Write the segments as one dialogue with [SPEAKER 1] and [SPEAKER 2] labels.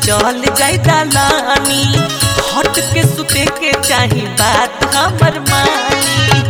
[SPEAKER 1] चल जाई दलानी हट के सुते के चाही बात हमर मानी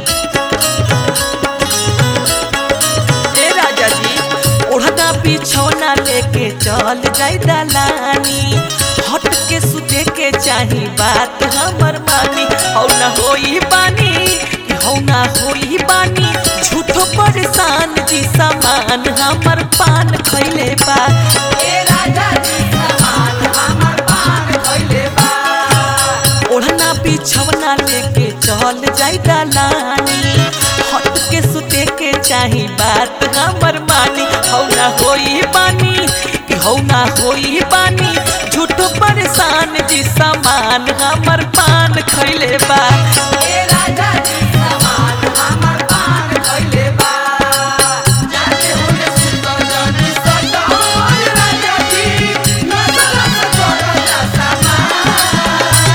[SPEAKER 1] ए राजा जी ओढ़ना बिछौना लेके चल जाई दलानी हट के सुते के चाही बात हमर मानी हौ ना होई बानी कि हौ ना होई बानी झूठो परेशान जी सामान हमर पान खैले बा ए राजा जी सामान हमर पान खैले बा ओढ़ना बिछौना लेके चल जाई दलानी हट के सुते के चाही बात हमर मानी हौ ना होई बानी कि हौ ना होई बानी झूठो परेशान जी सामान हमर पान खैले बा ए राजा जी सामान हमर पान खैले बा जाने होने सुतो जानी सदा राजा जी नजर से छोड़ा सामान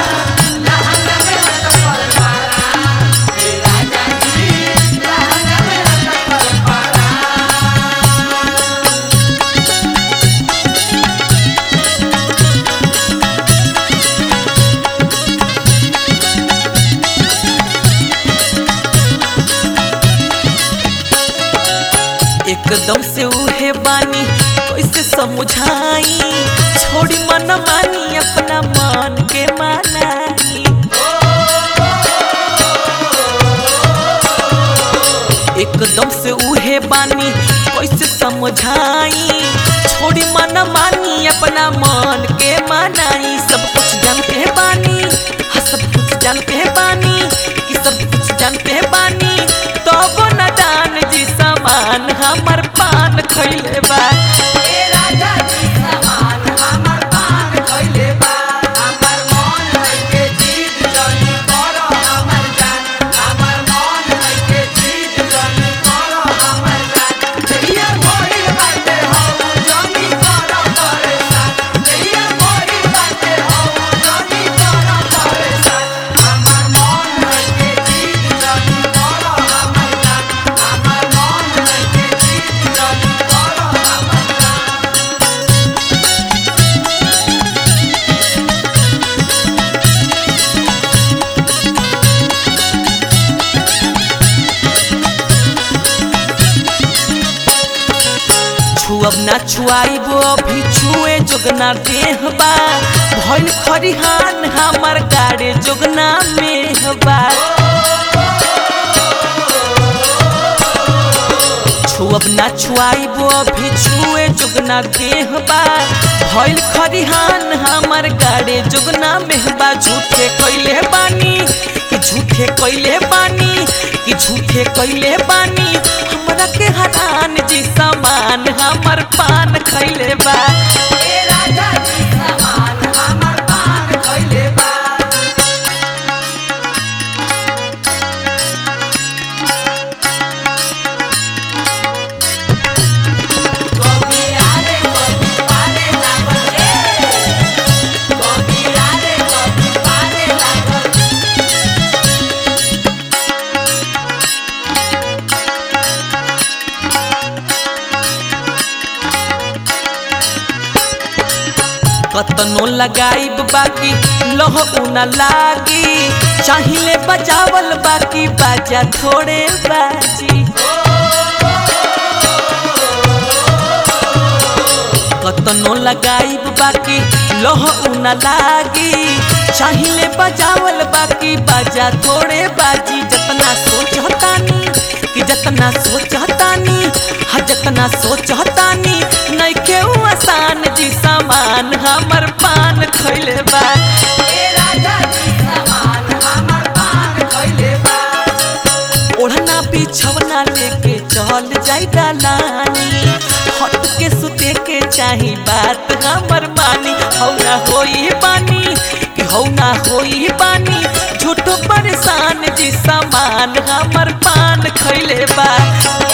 [SPEAKER 1] एकदम से उहे बानी कैसे समझाई छोड़ी मन मानी अपना मन के मानाई एकदम से उहे बानी कैसे समझाई छोड़ी मन मानी अपना मन के मानाई सब कुछ जानते बानी हाँ सब कुछ जानते बानी कि सब कुछ जानते बानी तब न दान जी सामान हमर पान खैले बा ए राजा जी सामान हमर पान खैले बा हमर मन लइके जीत जनी करो हमर जान हमर मन लइके जीत जनी करो हमर जान जहिया भइल बाटे हौ जनी करो परेशान जहिया भइल बाटे हौ जनी करो परेशान हमर मन लइके जीत जनी करो हमर जान हमर मन लइके जीत जनी करो हमर जान छुअब ना छुआइबो अभी छुए जोगना देहबा भइल खरिहान हमर गाड़े जोगना मेहबा छुअब ना छुआइबो अभी छुए जोगना देहबा भइल खरिहान हमर गाड़े जोगना मेहबा झूठे कैले बानी कि झूठे कैले बानी कि झूठे कैले बानी हमरा के हरान जी सामान हमर पान खैले बा ए राजा जी सामान हमर पान खैले बा कतनो लगाइब बाकी लह उना लागी चाहिले बजावल बाकी बाजा थोड़े बाजी कतनो लगाइब बाकी लह उना लागी चाहिले बजावल बाकी बाजा थोड़े बाजी जतना सोचतानी कि जतना सोचतानी हा जतना सोचतानी नइखे उ आसान जी सामान हमर पान खैले बा ए राजा जी सामान हमर पान खैले बा ओढ़ना बिछौना लेके चल जाई दलानी हट के सुते के चाही बात हमर मानी हौ ना होई बानी कि हौ ना होई बानी झूठो परेशान जी सामान हमर पान खैले बा